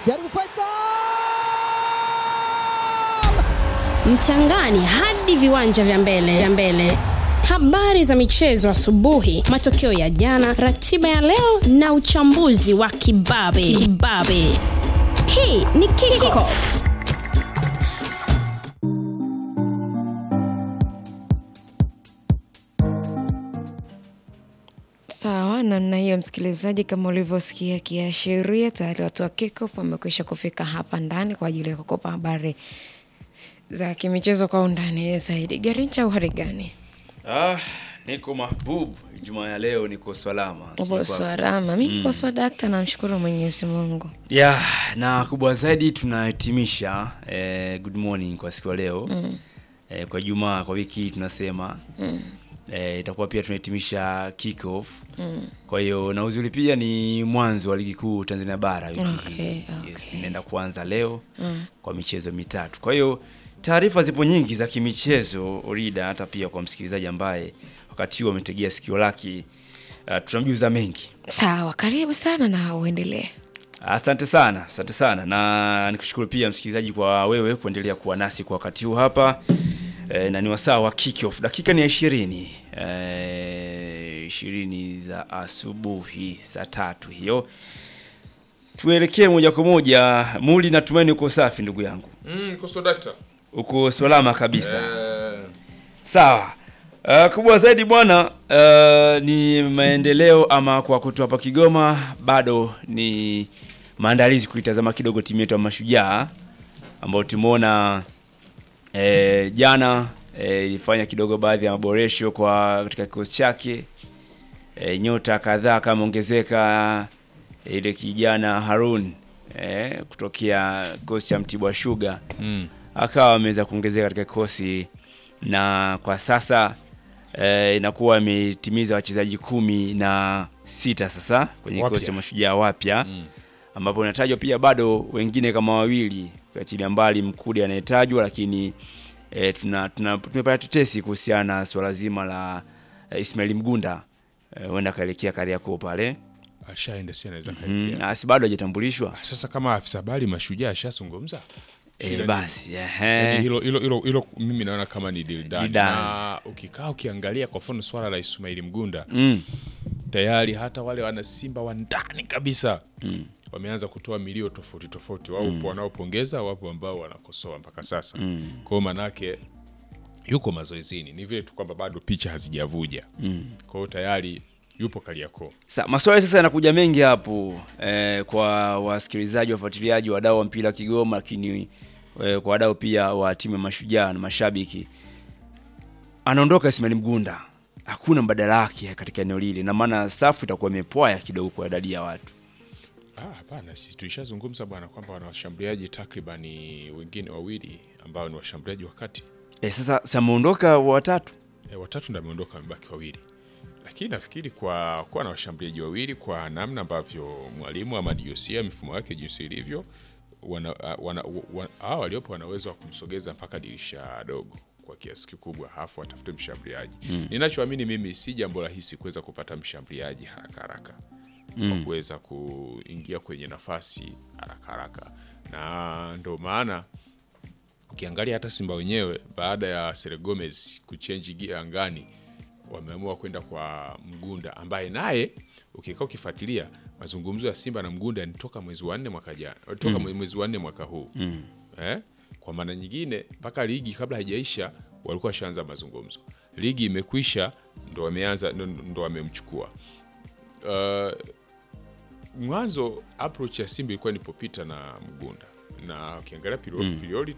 jaribu Faisal mchangani hadi viwanja vya mbele vya mbele habari za michezo asubuhi matokeo ya jana ratiba ya leo na uchambuzi wa kibabe kibabe hii ni kickoff Sawa, namna hiyo msikilizaji, kama ulivyosikia kiashiria, tayari watu wa Kickoff wamekwisha kufika hapa ndani kwa ajili ya kukopa habari za kimichezo kwa undani zaidi. Garincha, uhari gani? Ah, niko mahbub. Jumaa ya leo niko salama. Upo Sijui kwa- salama? Mi niko sawa dakta, namshukuru Mwenyezi Mungu. Ya, na kubwa zaidi tunahitimisha eh, good morning kwa siku ya leo mm. eh, kwa Jumaa kwa wiki hii tunasema mm. eh, itakuwa pia tunahitimisha kick off mm. kwa hiyo na uzuri pia ni mwanzo wa ligi kuu Tanzania bara wiki Okay, hii yes, okay. inaenda kuanza leo mm. kwa michezo mitatu. Kwa hiyo taarifa zipo nyingi za kimichezo Orida, hata pia kwa msikilizaji ambaye wakati huo ametegea sikio lake uh, tunamjuza mengi. Sawa, karibu sana na uendelee. Asante sana, asante sana na nikushukuru pia msikilizaji kwa wewe kuendelea kuwa nasi kwa wakati huu hapa e, na ni wasaa wa kick off. Dakika ni ya ishirini e, ishirini za asubuhi saa tatu hiyo. Tuelekee moja kwa moja. Muli, natumaini uko safi ndugu yangu, Mm, koso dakta. uko salama kabisa. Eh, Sawa. Uh, kubwa zaidi bwana uh, ni maendeleo ama kwa kutoa hapa Kigoma bado ni maandalizi kuitazama kidogo timu yetu ya Mashujaa ambao tumeona eh, jana eh, ilifanya kidogo baadhi ya maboresho kwa katika kikosi chake eh, nyota kadhaa kama ongezeka ile kijana Harun eh, kutokea kikosi cha Mtibwa Sugar mm. akawa ameweza kuongezeka katika kikosi na kwa sasa eh, inakuwa imetimiza wachezaji kumi na sita sasa kwenye Wapya. kikosi cha mashujaa wapya Mm. ambapo inatajwa pia bado wengine kama wawili ukiachilia mbali Mkude anayetajwa, lakini eh, tuna, tuna, tumepata tetesi kuhusiana na swala zima la eh, Ismail Mgunda eh, huenda akaelekea Kariakoo pale Ashaenda si anaweza mm, kaingia. asi bado hajatambulishwa Sasa kama afisa habari mashujaa ashazungumza. Shida eh, ni- basi Yaani ehe. hilo hilo hilo hilo mimi naona kama ni deal done. Deal done. Na ukikaa ukiangalia kwa mfano swala la Ismail Mgunda mm, tayari hata wale wana Simba wa ndani kabisa mm. wameanza kutoa milio tofauti tofauti. Wapo mm. wanaopongeza, wapo ambao wanakosoa mpaka sasa mm. kwa hiyo manake yuko mazoezini, ni vile tu kwamba bado picha hazijavuja mm. kwa hiyo tayari yupo Kariakoo. Sa, maswali sasa yanakuja mengi hapo eh, kwa wasikilizaji, wafuatiliaji, wadau wa mpira Kigoma, lakini eh, kwa wadau pia wa timu ya Mashujaa na mashabiki. Anaondoka Ismail Mgunda, hakuna mbadala wake katika eneo lile, na maana safu itakuwa imepwaya kidogo kwa idadi ya watu. Ah, hapana, sisi tulishazungumza bwana kwamba wana washambuliaji takribani wengine wawili ambao ni washambuliaji wa kati Eh, sasa sameondoka watatu e, watatu ndio ameondoka, wamebaki wawili, lakini nafikiri kwa kuwa na washambuliaji wawili kwa namna ambavyo mwalimu ama Diosia mifumo yake jinsi ilivyo, wana, wana, wana, hao waliopo wana uwezo wa kumsogeza mpaka dirisha dogo kwa kiasi kikubwa, halafu watafute mshambuliaji mm. Ninachoamini mimi si jambo rahisi kuweza kupata mshambuliaji haraka haraka mm. kwa kuweza kuingia kwenye nafasi haraka haraka, na ndo maana ukiangalia hata Simba wenyewe baada ya Sere Gomez kuchenji gia angani, wameamua kwenda kwa Mgunda ambaye naye ukikaa ukifuatilia mazungumzo ya Simba na Mgunda ni toka mwezi wa nne mwaka jana, toka mwezi wa nne mwaka huu eh? Kwa maana nyingine mpaka ligi kabla haijaisha walikuwa washaanza mazungumzo. Ligi imekwisha ndo wameanza ndo- ndo wamemchukua. Uh, mwanzo approach ya Simba ilikuwa ni Popita na Mgunda na ukiangalia priority,